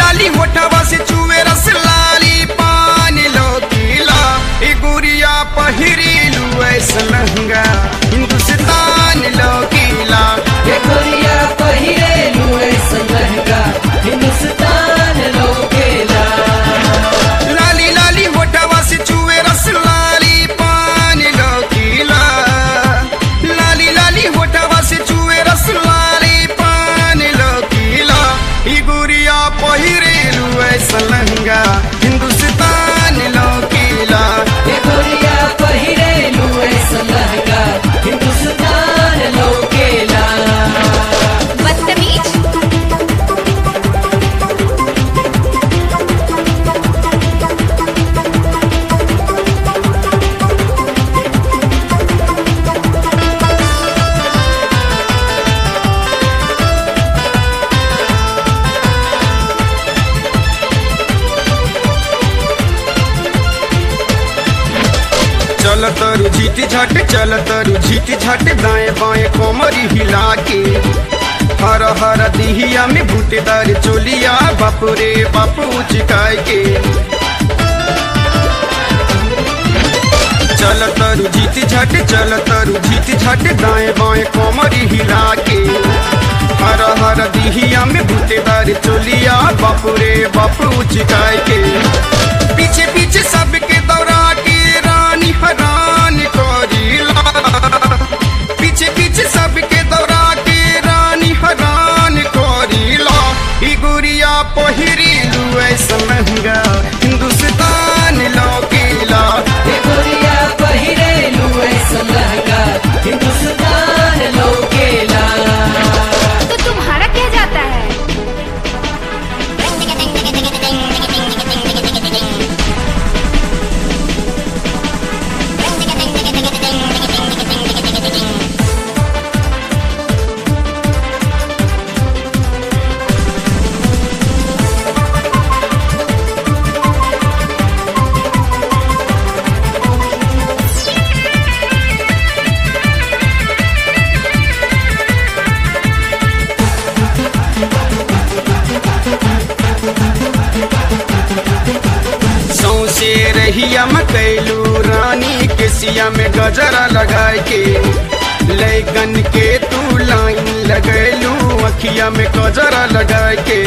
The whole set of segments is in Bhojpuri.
लाली होठवा से चुए रस लाली पानी लोकीला ए गुरिया पहिरीलू ऐसा लहंगा हिंदुस्तान लोकीला ये गोरिया पहिरे लुए संगहगा हिंदुस्तान लोकेला लाली लाली होठवा से चुए रस लाली पानी लोकीला लाली लाली होठवा से चुए रस लाली पानी लोकीला ई गुरिया पहिरीलू ऐसा लहंगा हिंदुस्तान लोकीला ये गोरिया पहिरे लुए संगहगा हिंदुस्तान लोकेला बदतमीज चल तरु झीट झट चल तरु झीट झट दाएं बाएं कोमरी हिला के हर हर दिहिया में बूटेदार चोलिया बापू रे बापू चिकाय के चल तरु झीट झट चल तरु झीट झट दाएं बाएं कोमरी हिला के हर हर दिहिया में बूटेदार चोलिया बापू रे बापू चिकाय के पीछे पीछे सबके दौड़ा के रानी हरान करीला पीछे पीछे सबके दौड़ा के रानी हरान करीला ई गुरिया पहिरीलू ऐसा लहंगा हिंदुस्तान लौकीला ये गोरिया पहिरे लुए संगहगा हिंदुस्तान लोकेला तो तुम्हारा क्या जाता है सौसे रहिया में कैलू रानी के सिया में गजरा लगाए के लैकन के तू लाइन लगैलू अखिया में गजरा लगाए के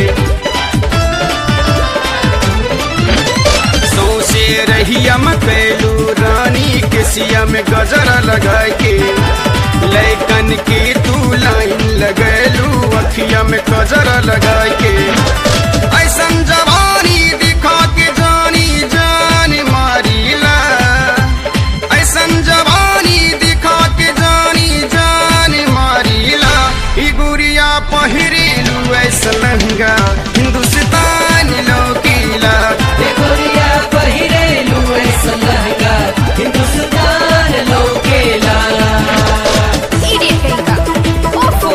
सौसे रहिया में कैलू रानी के सिया में गजरा लगाए के लैकन के तू लाइन लगैलू अखिया में गजरा लगाए के ऐसन जवानी दिखा के जानी जान मारीला ऐसन जवानी दिखा के जानी जान मारीला ई गुरिया पहिरीलू ऐसा लहंगा हिंदुस्तान लोकीला ये गोरिया पहिरे लुए संगहगा हिंदुस्तान लोकेला इडियट कहीं का ओफो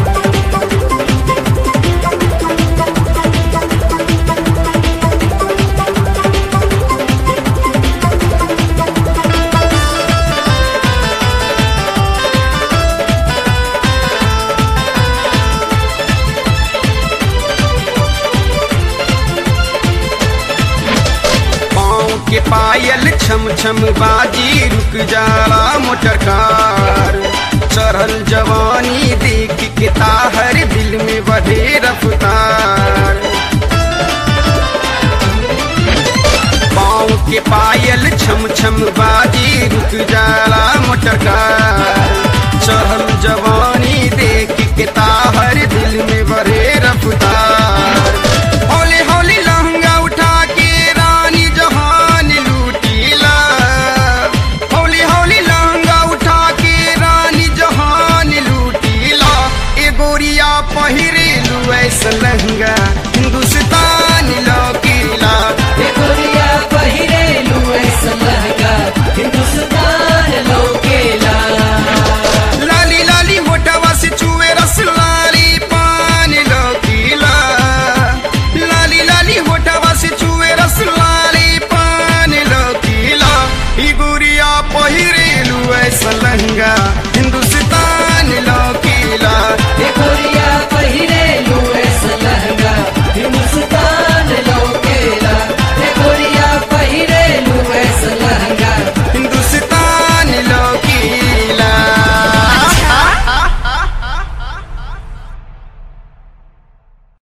पाँव के पायल छम छम बाजी रुक जाला मोटर कार चढ़ल जवानी देख के ताहर दिल में बढ़े रफ्तार पाँव के पायल छम छम बाजी रुक जाला मोटर कार चढ़ल जवानी देख के ताहर दिल में बढ़े रफ्तार हौले हौले लहंगा उठा के रानी जहान लूटीला हौले हौले लहंगा उठा के रानी जहान लूटीला ए गोरिया पहिरेलू ऐसा लहंगा